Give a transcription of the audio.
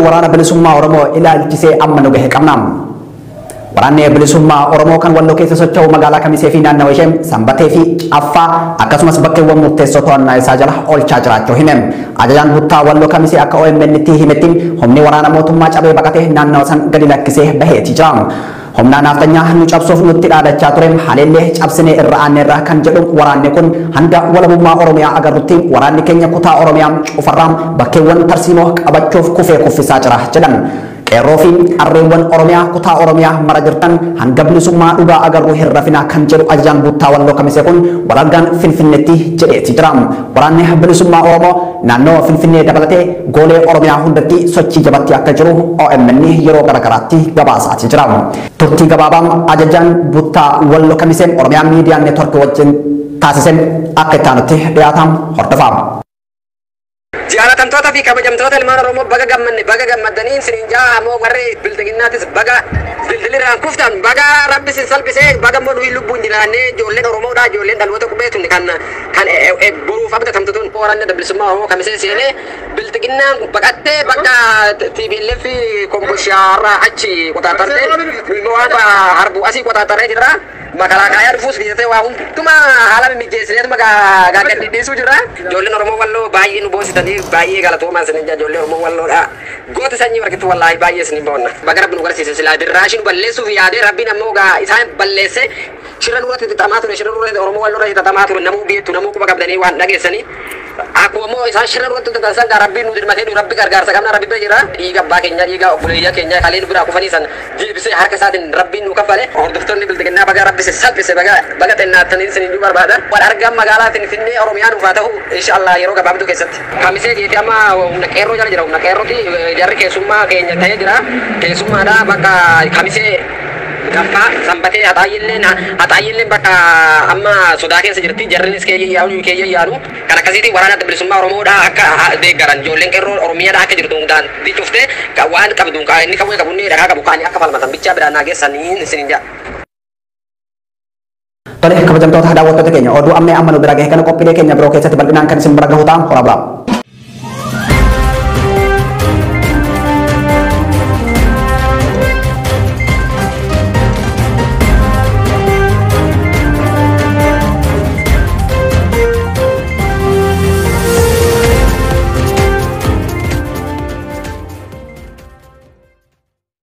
waraana bilisummaa Oromoo ilaalchisee amma nu gahe qabna. Waraanni bilisummaa Oromoo kan walloo keessa socho'u magaalaa Kamisee fi naannawa ishee sanbatee fi caffaa akkasumas bakkeewwan murteessoo to'annaa isaa jala oolchaa jiraachuu hime. Ajajaan buttaa walloo Kamisee akka OMN itti himetti humni waraana mootummaa cabee baqatee naannawa san gadi lakkisee baheeti jira. Humnaan naftanyaa nu cabsuuf nutti dhaadachaa ture haleellee cabsinee irra aanneerra kan jedhu waraanni kun hanga walabummaa Oromiyaa agarrutti waraanni keenya kutaa Oromiyaa cufarraa bakkeewwan tarsiimoo qabachuuf kufee kuffisaa jira jedhan. qeerroo fi qarreewwan oromiyaa kutaa oromiyaa mara jirtan hanga bilisummaa dhugaa agarru hin rafina kan jedhu ajajaan buttaa walloo kamisee kun walaggaan finfinneetti jedheeti jira waraanni bilisummaa oromoo naannoo finfinnee dabalatee goolee oromiyaa hundatti sochii jabatti akka jiru OMN yeroo garagaraatti gabaasaati jira turtii gabaabaan ajajaan buttaa walloo kamisee oromiyaa miidiyaa neetworkii wajjin taasiseen akka itti aanutti dhiyaatan hordofaa. jaalatamtoota fi kabajamtoota ilmaan oromoo baga gammanne baga gammaddanii isiniin jaa ammoo warri bildiginnaatis baga dildilirraan kuftan baga rabbi sin salphisee baga immoo nuyi lubbuun jiraannee ijoolleen oromoodha ijoolleen dhaloota qubeetun kan kan boruuf abdatamtu tun waraanni bilisummaa oromoo kamisee seenee bildiginnaan baqattee bakka TPLF komboshaarraa achi qotaatarte waan harbuu asii qotaattaree jirra. makalaakaa dhufuus keessatti waa hunduma haala mimmijeessineetuma gaagadhidhiisuu jira. Ijoolleen Oromoo walloo baay'ee nu boositanii baay'ee galatoomaa isin ija ijoollee Oromoo walloodha. Goota sanyii warqittu wallaahi baay'ee isin boonna. Baga rabbi nu garsiise silaa dirraashii nu balleessuuf yaadee rabbiin ammoo isaan balleesse shira nurratti xixamaa ture shira nurratti Oromoo walloodha xixamaa ture namuu beektu namuu quba qabdanii waan dhageessanii. Akkuma immoo isaan shira nurratti xixasan gaa rabbiin nu dirmatee nu rabbi gargaarsa qabna rabbi bira jira. Dhiiga abbaa keenya dhiiga obboleeyyaa keenya kalee nu biraa kufanii san deebisee harka isaatiin rabbiin nu kaffale. Hordoftoonni bildiginnaa baga rabbi salphise baga baga xennaattanii isin barbaada. Waan argaan magaalaa Finfinnee Oromiyaa dhufaa ta'u inshallah yeroo gabaabduu keessatti. Kamisee jeeti amma humna qeerroo jala jira humna qeerrooti jarri keessummaa keenya ta'ee jira. Keessummaadha bakka kamisee gaffaa sanbatee haxaayyilleen haxaayyilleen bakka amma sodaa keessa jirti jarrinis keeyya yaanu keeyya yaanu kan akkasiitiin waraana adda bilisummaa Oromoodha akka deeggaran ijoolleen qeerroo Oromiyaadha akka jirtu hundaan dicuftee waan qabdu inni kawwee qabu inni dhagaa qabu kaanii akka falmatan bichaa biraan naageessanii isinin jaa. Tole kabajamtoota daawwattoota keenya oduu amma amma nu bira gahe kana qophiilee keenya biroo keessatti bal'inaan kan isin bira gahu ta'a hora biraa.